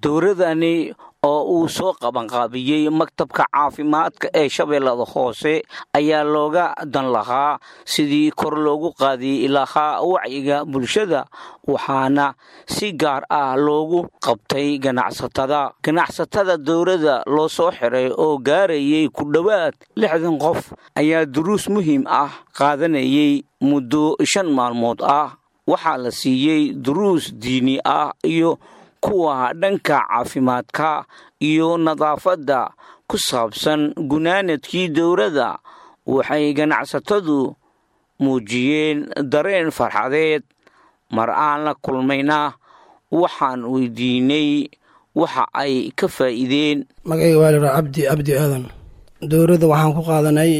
dowladani oo uu soo qabanqaabiyey maktabka caafimaadka ee shabeellada hoose ayaa looga dan lahaa sidii kor loogu qaadi lahaa wacyiga bulshada waxaana si gaar ah loogu qabtay ganacsatada ganacsatada dowladda loo soo xiray oo gaarayay ku dhowaad lixdan qof ayaa duruus muhiim ah qaadanayay muddo shan maalmood ah waxaa la siiyey duruus diini ah iyo kuwa dhanka caafimaadka iyo nadaafadda ku saabsan gunaanadkii dowladda waxay ganacsatadu muujiyeen dareen farxadeed mar aan la kulmayna waxaan weydiinay waxa ay ka faa'iideen magacayga waa liraa cabdi cabdi aadan dowladda waxaan ku qaadanay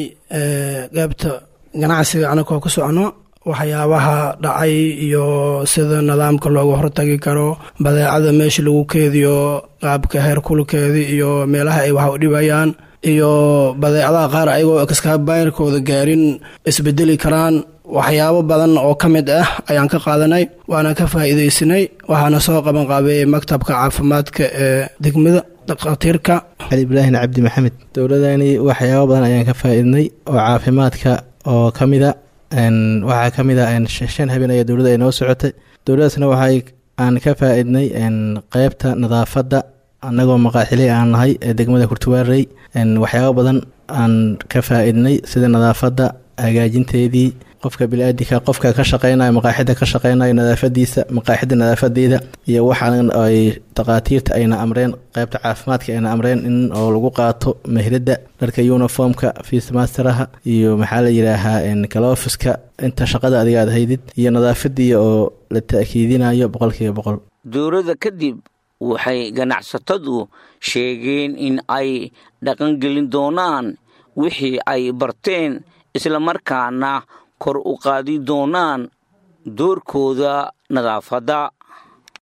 qaybta ganacsiga anagoo ku socno waxyaabaha dhacay iyo sida nidaamka looga hortagi karo badeecada meesha lagu keediyo qaabka heerkulkeedi iyo meelaha ay wax u dhibayaan iyo badeecadaha qaar ayagoo kaskaabayrkooda gaarin isbedeli karaan waxyaabo badan oo ka mid ah ayaan ka qaadanay waana ka faa'iidaysanay waxaana soo qaban qaabeeyey maktabka caafimaadka ee degmada dhakhaatiirka cali ibraahin cabdi maxamed dowladani waxyaabo badan ayaan ka faa'iidnay oo caafimaadka oo ka mida waxaa ka mid a shan habeen ayaa dowladda ay noo socotay dowladdaasna waxay aan ka faa-idnay qeybta nadaafadda annagoo maqaaxili aan nahay ee degmada kurtuwaarey waxyaabo badan aan ka faa-idnay sida nadaafadda hagaajinteedii qofka bili-aadinka qofka ka shaqeynayo maqaaxida ka shaqeynayo nadaafadiisa maqaaxida nadaafadeeda iyo waxaan ay takhaatiirta ayna amreen qeybta caafimaadka ayna amreen in oo lagu qaato mehlada dharka uniformka fiismasteraha iyo maxaa la yidhaahaa galofiska inta shaqada adiga aad haydid iyo nadaafadii oo la ta-kiidinayo boqolkiiba boqol dowladda kadib waxay ganacsatadu sheegeen in ay dhaqangelin doonaan wixii ay barteen islamarkaana kor u qaadi doonaan doorkooda nadaafadda